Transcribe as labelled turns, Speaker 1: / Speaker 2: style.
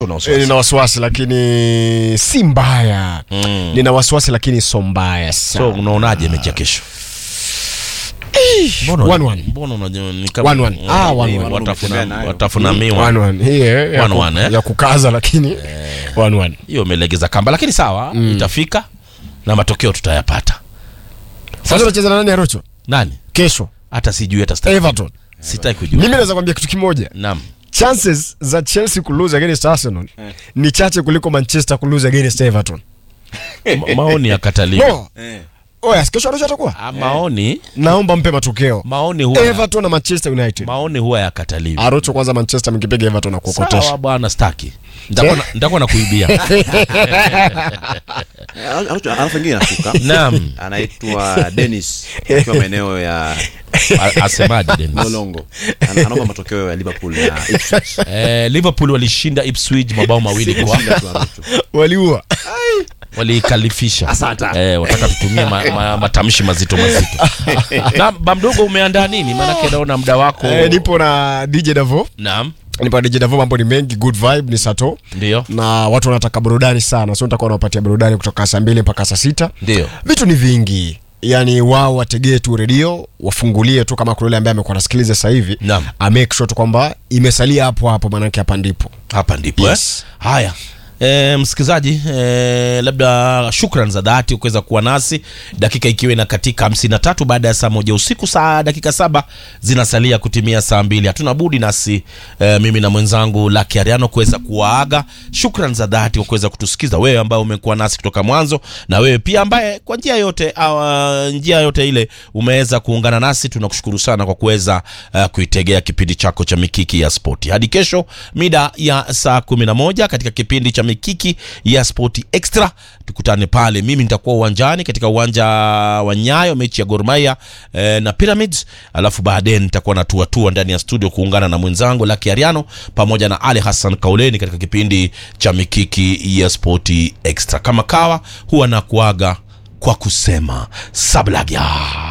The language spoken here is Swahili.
Speaker 1: Una
Speaker 2: Eh,
Speaker 1: wasiwasi.
Speaker 2: nina wasiwasi lakini si mbaya
Speaker 1: Mm.
Speaker 2: nina wasiwasi lakini so mbaya
Speaker 1: so
Speaker 2: sana
Speaker 1: unaonaje mechi ya kesho Mbona-
Speaker 2: One, one.
Speaker 1: mbona unajua ni kama-
Speaker 2: One, one. Ah, one,
Speaker 1: Mm,
Speaker 3: one.
Speaker 1: watafuna-
Speaker 3: Nayo.
Speaker 1: watafuna miwa
Speaker 2: One, one. Hii, eh, ya
Speaker 1: One,
Speaker 2: ku-
Speaker 1: one, eh?
Speaker 2: ya kukaza lakini one, one.
Speaker 1: hiyo imelegeza kamba lakini sawa itafika na matokeo tutayapata
Speaker 2: sasa unacheza na nani arocho
Speaker 1: nani
Speaker 2: kesho
Speaker 1: hata sijui hata sitaki-
Speaker 2: everton
Speaker 1: sitaki kujua
Speaker 2: mimi naweza kwambia kitu kimoja
Speaker 1: naam
Speaker 2: chances za chelsea kulose against arsenal ni chache kuliko manchester kulose against everton
Speaker 1: Ma- maoni yakataliwa
Speaker 2: no oya kesho arocho atakuwa
Speaker 1: Ah, maoni
Speaker 2: naomba mpe matokeo
Speaker 1: maoni huwa
Speaker 2: everton na manchester united
Speaker 1: maoni huwa yakataliwa
Speaker 2: arocho kwanza manchester mkipiga everton na
Speaker 1: sawa
Speaker 2: kuokotesha
Speaker 1: bwana staki Nitakuwa na- nitakuwa na kuibia
Speaker 3: alafu ingine nashuka
Speaker 1: naam
Speaker 3: anaitwa denis akiwa maeneo ya
Speaker 1: A- asemaje Dennis?
Speaker 3: lolongo Ana- anaomba matokeo ya liverpool na Ipswich.
Speaker 1: eh, liverpool walishinda ipswich mabao mawili kwa
Speaker 3: Shinda tu Arocho.
Speaker 2: waliua
Speaker 1: waliikalifisha
Speaker 3: Asante.
Speaker 1: eh, wataka tutumie ma, ma, matamshi mazito mazito na bamdogo umeandaa nini maanake naona muda wako
Speaker 2: Eh, nipo na dj davo
Speaker 1: naam
Speaker 2: nipo na dj davo mambo ni mengi good vibe ni sato
Speaker 1: ndio
Speaker 2: na watu wanataka burudani sana so nitakuwa nawapatia burudani kutoka saa mbili mpaka saa sita
Speaker 1: ndio
Speaker 2: vitu ni vingi yaani wao wategee tu redio wafungulie tu kama kuna yule ambaye amekuwa nasikiliza sasa hivi
Speaker 1: Naam.
Speaker 2: amake sure tu kwamba imesalia hapo hapo maanake hapa ndipo
Speaker 1: hapa ndipo
Speaker 2: Yes.
Speaker 1: eh? haya E, msikilizaji e, labda shukran za dhati kuweza kuwa nasi dakika ikiwa ina katika 53 baada ya saa moja usiku saa dakika saba zinasalia kutimia saa mbili hatuna budi nasi e, mimi na mwenzangu Lucky Ariano kuweza kuwaaga shukran za dhati kwa kuweza kutusikiza wewe ambaye umekuwa nasi kutoka mwanzo na wewe pia ambaye kwa njia yote au njia yote ile umeweza kuungana nasi tunakushukuru sana kwa kuweza uh, kuitegea kipindi chako cha mikiki ya spoti hadi kesho mida ya saa 11 katika kipindi cha mikiki ya spoti extra tukutane pale mimi nitakuwa uwanjani katika uwanja wa nyayo mechi ya Gor Mahia eh, na Pyramids alafu baadaye nitakuwa natuatua ndani ya studio kuungana na mwenzangu Lucky Ariano pamoja na Ali Hassan Kauleni katika kipindi cha mikiki ya spoti extra kama kawa huwa na kuaga kwa kusema sablagya